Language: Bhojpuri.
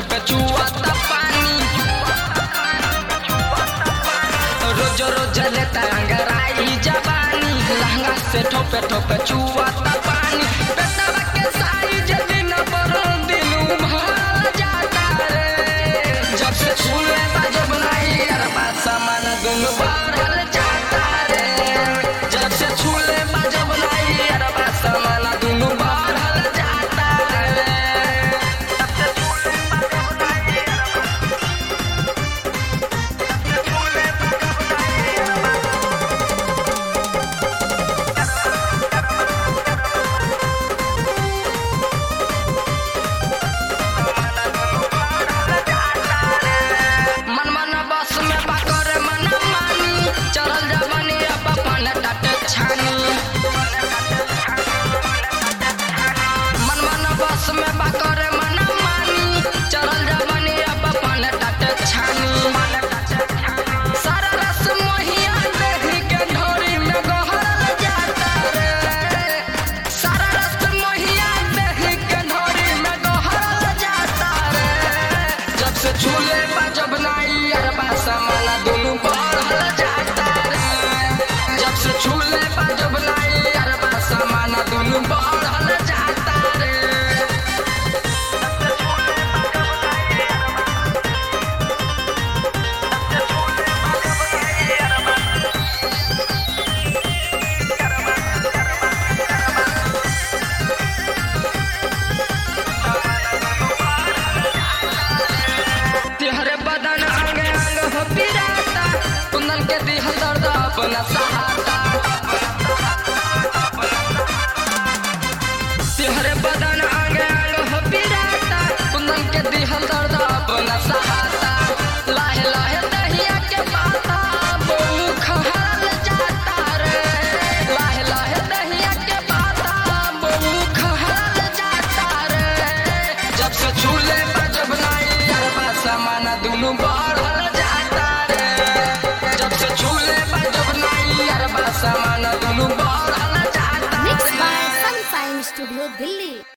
ठोपे चुआता पानी रोज रोज लेता अंगराई जवानी लहंगा से ठोपे ठोपे चुआता पानी पेटवा के साइज दिन पर दिन उभर जाता रे जब से छूले बाजब नहीं अरबा सामान दुन बढ़ल जाता रे जब से छूले बाजब नहीं अरबा सामान दुन बढ़ल जाता रे मन मन बस में बाकर मन मानी चढ़ल जवानी अब अपन टट छानी मन मन बस में बाकर मन मानी चढ़ल जवानी अब अपन टट छानी सारा रस मोहिया देही के ढोरी में गहरल जाता रे सारा रस मोहिया देही के ढोरी में गहरल जाता रे जब से झूले जब नाई अरबा समाना दुनू बढ़ल जाता रे जब से झूले जब नाई अरबा समाना दुनू बढ़ल जाता रे तिहरे बदन अंग अंग हो पिराता कुंदन के दिहल दर्द अपना सहाता तिहरे बदन अंग अंग हो पिराता कुंदन के दिहल दर्द अपना सहाता लाहे लाहे दहिया के पाता बहु खहल जाता रे लाहे लाहे दहिया के पाता बहु खहल जाता रे जब से झूले जब नाई अरबा समाना दुनू बढ़ल जाता रे जब से झूले जब नाई अरबा समाना दुनू बढ़ल जाता Mixed रे by Sunshine Studio, Delhi.